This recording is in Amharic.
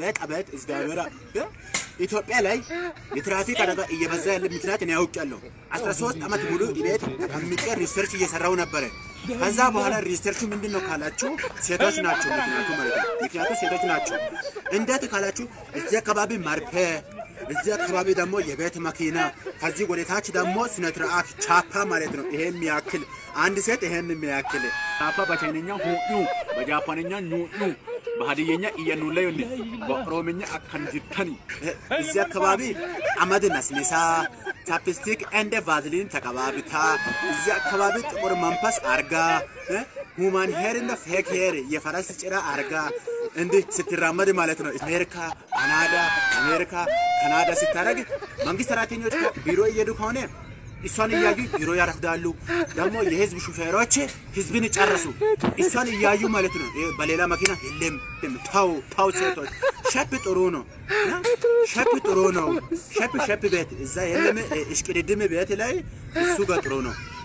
አቤት አቤት እግዚአብሔር እ? ኢትዮጵያ ላይ የትራፊክ አደጋ እየበዛ ያለ ምክንያት እኔ ያውቃለሁ። 13 ዓመት ሙሉ ቤት ተቀምጬ ሪሰርች እየሰራው ነበረ። ከዛ በኋላ ሪሰርቹ ምንድን ነው ካላችሁ ሴቶች ናቸው ምክንያቱ ማለት ነው። ምክንያቱ ሴቶች ናቸው። እንዴት ካላችሁ እዚህ አካባቢ መርፌ እዚህ አካባቢ ደግሞ የቤት መኪና፣ ከዚህ ወደ ታች ደግሞ ስነ ስርዓት ቻፓ ማለት ነው። ይሄን የሚያክል አንድ ሴት ይሄን የሚያክል ቻፓ በቻይነኛ ሁዩ፣ በጃፓንኛ ኙዩ፣ በሀዲየኛ እየኑለዩኒ፣ በኦሮምኛ አከንጅተኒ። እዚህ አካባቢ አመድ ነስንሳ ቻፕስቲክ እንደ ቫዝሊን ተቀባብታ እዚህ አካባቢ ጥቁር መንፈስ አርጋ ሁማን ሄር እና ፌክ ሄር የፈረስ ጭራ አርጋ እንዲህ ስትራመድ ማለት ነው። አሜሪካ፣ ካናዳ፣ አሜሪካ፣ ካናዳ ስታደርግ መንግስት ሰራተኞች ቢሮ እየሄዱ ከሆነ እሷን እያዩ ቢሮ ያረፍዳሉ። ደግሞ የህዝብ ሹፌሮች ህዝብን ጨረሱ። እሷን እያዩ ማለት ነው። ይሄ በሌላ መኪና የለም። ተው ተው፣ ሴቶች ሸፕ ጥሩ ነው፣ ሸፕ ጥሩ ነው። ሸፕ ሸፕ ቤት እዛ የለም። እሽቅድድም ቤት ላይ እሱ ጋር ጥሩ ነው።